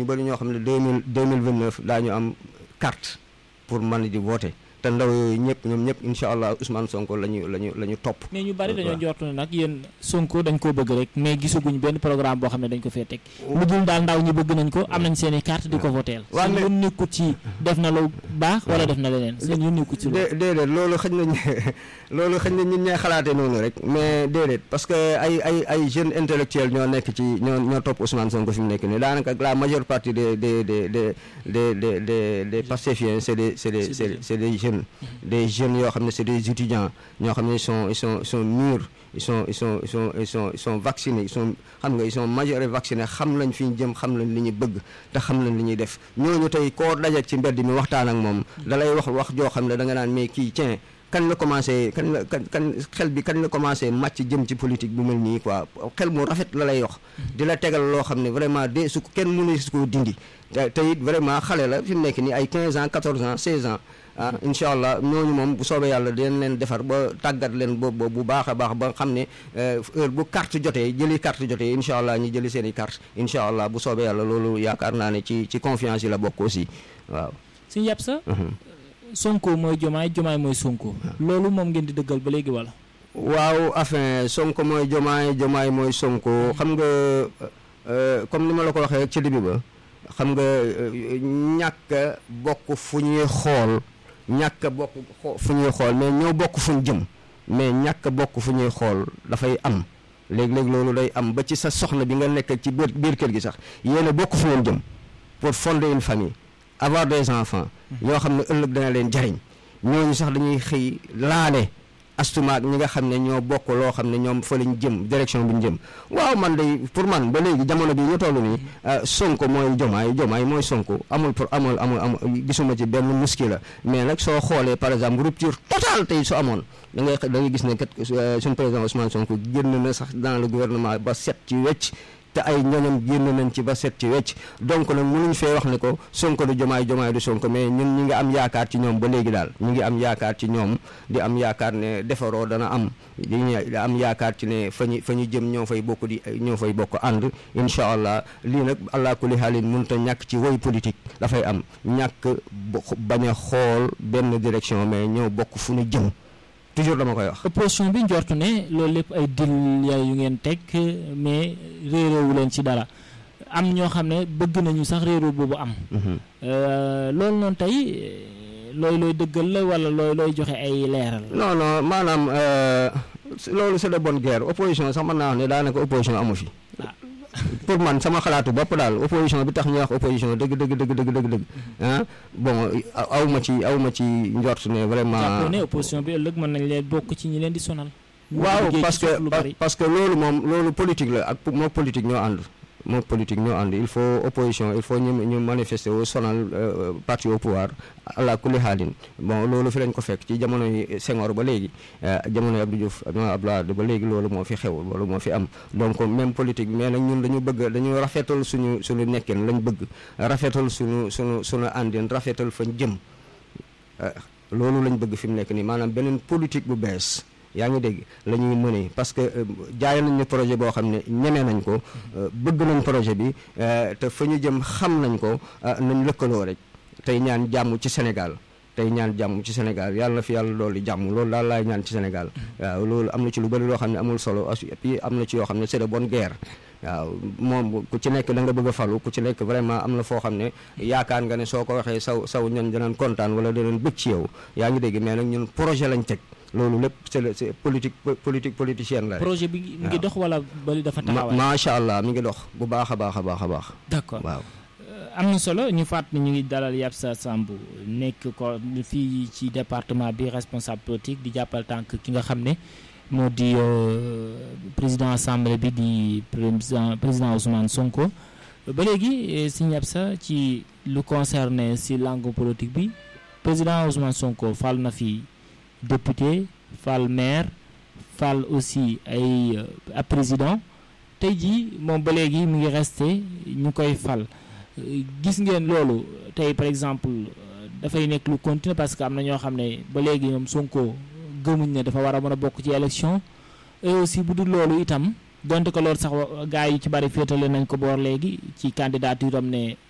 bëri ñoo xam ne deux mille deux mille vingt neuf daañu am carte pour mën di voter te ndaw yooyu ñëpp ñoom ñëpp incha allah Ousmane Sonko la ñu la ñu la ñu topp. mais ñu bari dañoo njort ne nag yéen Sonko dañ koo bëgg rek mais gisaguñ benn programme boo xam ne dañ ko fee teg. lu dul daal ndaw ñi bëgg nañ ko am nañ seen i carte di ko voteel. waaw seen mais yoon nekkut ci def na lu baax wala def na leneen seen yoon nekkut ci loolu. dé déedéet loolu xëy na loolu xëy na ñun ñooy xalaatee noonu rek mais déedéet parce que ay ay ay jeunes intellectuels ñoo nekk ci ñoo ñoo topp Ousmane Sonko fi mu nekk nii daanaka la majeure partie des des des des des des des des Pastefiens c'est des c'est des c'est c'est des jeunes des jeunes yoo xam ne c'est des étudiants ñoo xam ne ils sont ils sont ils sont mûrs ils sont ils sont ils sont ils sont ils sont vaccinés ils sont xam nga ils sont majeurs et vaccinés xam nañ fi ñu jëm xam nañ li ñu bëgg te xam nañ li ñuy def ñooñu tey koo dajak ci mbedd mi waxtaan ak moom da lay wax wax joo xam ne da nga naan mais kii tiens kañ la commencé kañ la kañ kañ xel bi kañ la commencé màcc jëm ci politique bu mel nii quoi xel mu rafet la lay wax di la tegal loo xam ne vraiment de su ko kenn mënu su ko dindi te te it vraiment xale la fi mu nekk nii ay 15 ans 14 ans 16 ans ah incha allah ñooñu moom bu soobee yàlla dinañ leen defar ba tàggat leen ba ba bu baax a baax ba xam ne heure bu carte jotee jëli carte jotee incha allah ñu jëli seen i carte incha allah bu soobee yàlla loolu yaakaar naa ne ci ci confiance yi la bokk aussi waaw. suñu yàpp sa Sonko mooy jomaay jomaay mooy Sonko. loolu moom ngeen di dëggal ba léegi wala. waaw enfin Sonko mooy jomaay jomaay mooy Sonko xam nga euh, comme ni ma la ko waxee ci début ba xam nga euh, ñàkk a bokk fu ñuy xool ñàkk a bokk xo- fu ñuy xool mais ñoo bokk fu ñu jëm mais ñàkk a bokk fu ñuy xool dafay am léeg-léeg loolu day am ba ci sa soxna bi nga nekk ci biir biir kër gi sax yéen a bokk fu ngeen jëm pour fonder une famille avoir des enfants yoo xam ne ëllëg dana leen jariñ ñooñu sax dañuy xëy laale astumaak ñi nga xam ne ñoo bokk loo xam ne ñoom fa lañ jëm direction bi ñu jëm waaw man day pour man ba léegi jamono bi ñu toll nii sonko mooy jomaay jomaay mooy sonko amul pour amul amul amul gisuma ci benn muskila mais nag soo xoolee par exemple rupture totale tey su amoon da ngay da ngay gis ne kat suñu président Ousmane Sonko génn na sax dans le gouvernement ba set ci wecc te ay ñoñam génn nañ ci ba set ci wecc donc nag mënuñ fee wax ne ko sonko du jomaay jomaay du sonko mais ñun ñi ngi am yaakaar ci ñoom ba léegi daal ñu ngi am yaakaar ci ñoom di am yaakaar ne defaroo dana am di am yaakaar ci ne fa ñu fa ñu jëm ñoo fay bokk di ñoo fay bokk ànd incha allah lii nag allah kulli haalin mënut a ñàkk ci woy politique dafay am ñàkk bañ a xool benn direction mais ñoo bokk fu ñu jëm toujours dama koy wax. opposition bi njortu ne loolu lépp ay dil yu ngeen teg mais réeróowu leen ci dara am ñoo xam ne bëgg nañu sax réeróo boobu am. loolu noonu tey looy looy dëggal la wala looy looy joxe ay leeral. non non maanaam loolu c'est de bonne guerre opposition sax mën naa wax ne daanaka opposition amu fi. pour man sama xalaatu bopp daal opposition bi tax ñuy wax opposition dëgg dëgg dëgg dëgg dëgg dëgg ah bon aw ma ci aw ma ci njort ne vraiment. jàppoo ne opposition bi ëllëg mën nañ leen bokk ci ñi leen di sonal. waaw parce que parce que loolu moom loolu politique la ak moo politique ñoo ànd moo politique ñoo ànd il faut opposition il faut ñu ñu manifester wu sonal parti au pouvoir ala kulli xaalin bon loolu fi lañ ko fekk ci jamono yi Senghor ba léegi jamono yi Abdou Diouf Abdoulaye ba léegi loolu moo fi xew loolu moo fi am donc même politique mais nag ñun dañu bëgg dañu rafetal suñu suñu nekkin lañ bëgg rafetal suñu suñu suñu àndin rafetal fañ jëm loolu lañ bëgg fi mu nekk nii maanaam beneen politique bu bees yaa ngi dégg la ñuy mënee parce que jaay nañ ñu projet boo xam ne ñeme nañ ko bëgg nañ projet bi te fa ñu jëm xam nañ ko nañ lëkkaloo rek tey ñaan jàmm ci Sénégal tey ñaan jàmm ci Sénégal yàlla na fi yàlla loolu jàmm loolu daal laay ñaan ci Sénégal waaw loolu am na ci lu bëri loo xam ne amul solo et puis am na ci yoo xam ne c'est de bonne guerre waaw moom ku ci nekk da nga bëgg a falu ku ci nekk vraiment am na foo xam ne yaakaar nga ne soo ko waxee saw saw ñoon danañ kontaan wala danañ bëgg ci yow yaa ngi dégg mais nag ñun projet lañ teg loolu lépp c'est le c'est politique politique politicienne la projet bi mi ngi dox wala bali dafa taxawaay. macha allah mi ngi dox bu baax a baax a baax a baax. d'accord waaw. am na solo ñu fàtt ni ñu ngi dalal Yapsa Samb nekk ko fii ci département bi responsable politique di jàppal tànk ki nga xam ne moo di président assemblée bi di président président Ousmane Sonko ba léegi si Yapsa ci lu concerné si langue politique bi président Ousmane Sonko fal na fi député fal maire fal aussi ay ab président tey jii moom ba léegi mu ngi resté ñu koy fal gis ngeen loolu tey par exemple dafay nekk lu continuer parce que am na ñoo xam ne ba léegi ñoom Sonko gëmuñ ne dafa war a mën a bokk ci élection et aussi bu dul loolu itam donte ko loolu sax gars yi ci bari féetale nañ ko boor léegi ci candidature am ne